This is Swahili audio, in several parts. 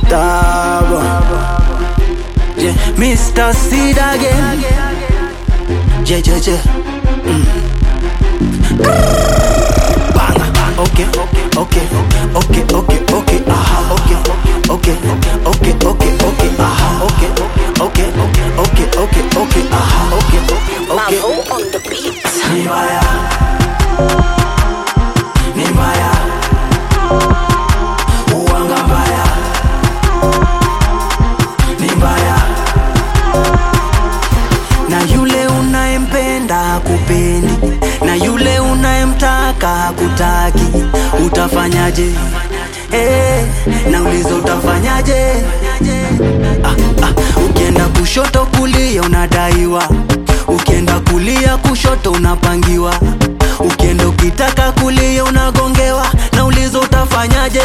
Stubborn. Yeah, Mr. Seed again. Yeah, yeah, yeah. Mm. Bang. Okay, okay, okay, okay, okay, aha, okay, okay, okay, okay, okay, aha, okay, okay, okay, okay, okay, aha, okay, okay. Mavo on the beat. Ni mbaya, ni mbaya, uwanga mbaya, ni mbaya, na yule unayempenda kupendi, na yule unayemtaka kutaki, utafanyaje? Eh, nauliza utafanyaje? ah, ah. Ukienda kushoto kulia unadaiwa, ukienda kulia kushoto unapangiwa, ukienda ukitaka kulia unagongewa. Nauliza utafanyaje?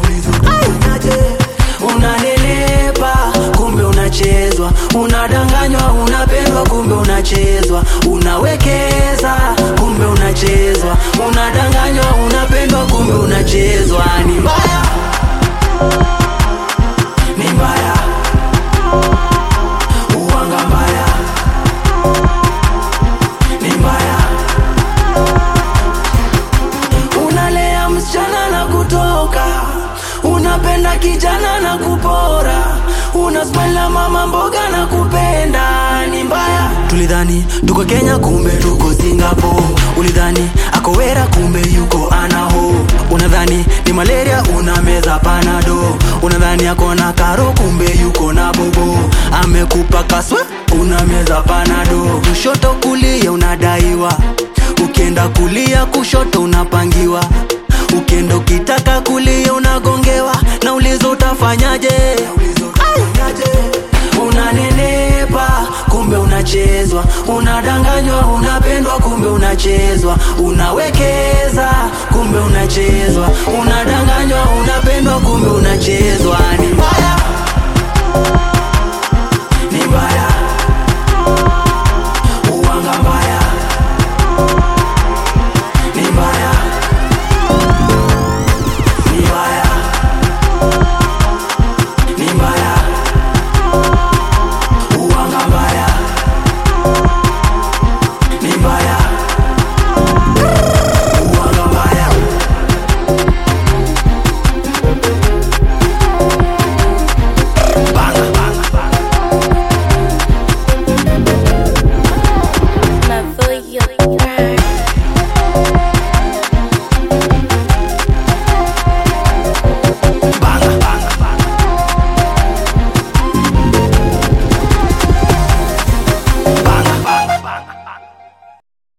Unanenepa kumbe unachezwa, unadanganywa, unapendwa kumbe unachezwa, unawekeza kumbe unachezwa, unadanganywa, unapendwa kumbe unachezwa. Ni mbaya, ni mbaya, uwanga mbaya, ni mbaya. Unalea msichana na kutoka, unapenda kijana na kupora, unasmaila mama mboga na kupenda, ni mbaya. Tulidhani tuko Kenya, kumbe tuko Singapore. Ulidhani ako wera, kumbe yuko anaho. Unadhani ni malaria, unameza panado. Unadhani ako na karo, kumbe yuko na bobo. Amekupa kaswe, unameza panado. Kushoto kulia unadaiwa, ukienda kulia kushoto unapangiwa ukienda ukitaka kulia unagongewa nauliza utafanyaje unanenepa kumbe unachezwa unadanganywa unapendwa kumbe unachezwa unawekeza kumbe unachezwa unadanganywa unapendwa kumbe unachezwa